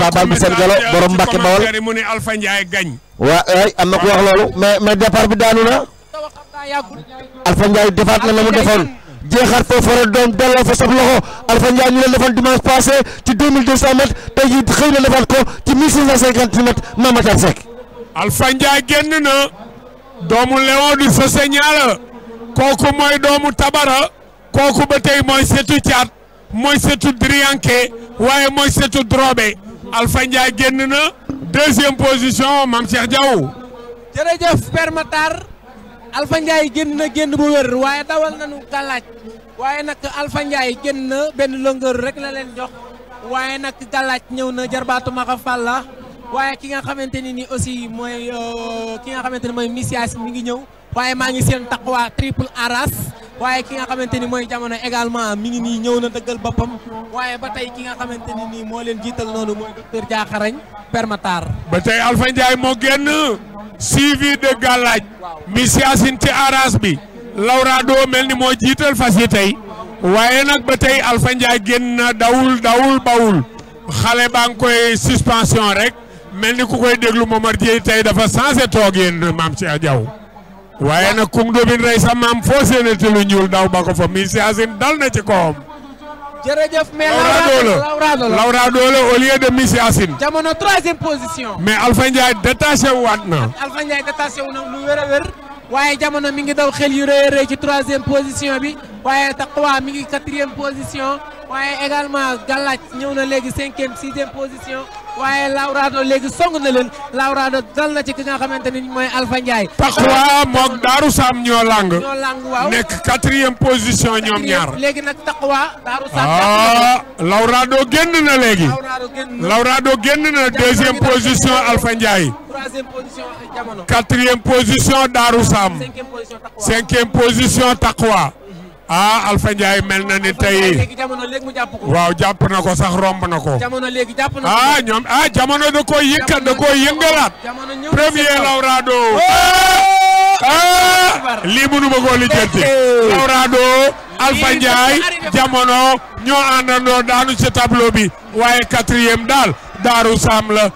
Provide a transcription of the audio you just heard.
tabal bi seen galo borom Mbacke Bawol mu ne Alpha Ndiaye gañ waa ay am na ko wax loolu mais mais départ bi daanu na Alpha Ndiaye defaat na la mu defoon jeexaat foofu rek doom delloo fa sab loxo Alpha Ndiaye ñu leen defoon dimanche passé ci 2200 mètres tey jii xëy na defaat ko ci 1650 mètres Mamatar Seck. Alpha Ndiaye génn na doomu Léon du Sosseña kooku mooy doomu Tabara kooku ba tey mooy setu caat mooy setu Drianke waaye mooy setu Drobé Alpha Ndiaye génn na deuxième position Mame Cheikh Diaw. jërëjëf Père Matar Alpha Ndiaye génn na génn bu wér waaye dawal nañu gàllaaj waaye nag Alpha Ndiaye génn na benn longueur rek la leen jox waaye nag gàllaaj ñëw na jarbaatu Maka Falla waaye ki nga xamante ni ni aussi mooy ki nga xamante ni mooy Misias mi ngi ñëw waaye maa ngi seen taqwa triple aras waaye ki nga xamante ni mooy jamono également mi ngi nii ñëw na dëggal boppam waaye ba tey ki nga xamante ni nii moo leen jiital noonu mooy docteur Diakharañ Père Matar ba tey Alpha Ndiaye moo génn suivi de Galaaj Misiasin ci aras bi Lawrado mel ni moo jiital fas yi tey waaye nag ba tey Alpha Ndiaye génn na dawul dawul bawul xale baa ngi koy suspension rek mel ni ku koy déglu Momar Dieye tey dafa changé toog yéen maam Cheikh Diaw waaye nag kum dobin rey sa maam foo séenate lu ñuul daw ba ko fa Misiasin dal na ci kawam. jërëjëf mais Lawrado la Lawrado la Lawrado la au lieu de Misiasin jamono troisième position mais Alpha Ndiaye détaché waat na. Alpha Ndiaye détaché wu na lu wér a wér waaye jamono mi ngi daw xel yu rëy a rëy ci troisième position bi waaye Taqwa mi ngi quatrième position waaye également Galaaj ñëw na léegi cinquième sixième position waaye Lawrado léegi song na leen Lawrado dal na ci ki nga xamante ni mooy Alpha Ndiaye. Taqwa moog Daaru Sam ñoo lang ñoo lang waaw nekk quatrième position ñoom ñaar. léegi nag Taqwa Daaru Sam. ah Lawrado génn na léegi. Lawrado génn na Lawrado génn na deuxième position Alpha Ndiaye. troisième position jamono. quatrième position Daaru Sam. cinquième position Taqwa. cinquième position Taqwa. ah Alpha Ndiaye mel na ni tey léegi jamono léegi mu jàpp ko. waaw jàpp na ko sax romb na ko. jamono léegi jàpp na ko. ah ñoom ah jamono da koo yëkkat da koo yëngalaat. jamono ñëw premier Lawrado. ah lii mënu ma koo lijjanti. Lawrado Alpha Ndiaye jamono ñoo àndandoo daanu ci tableau bi waaye quatrième daal Daaru Sam la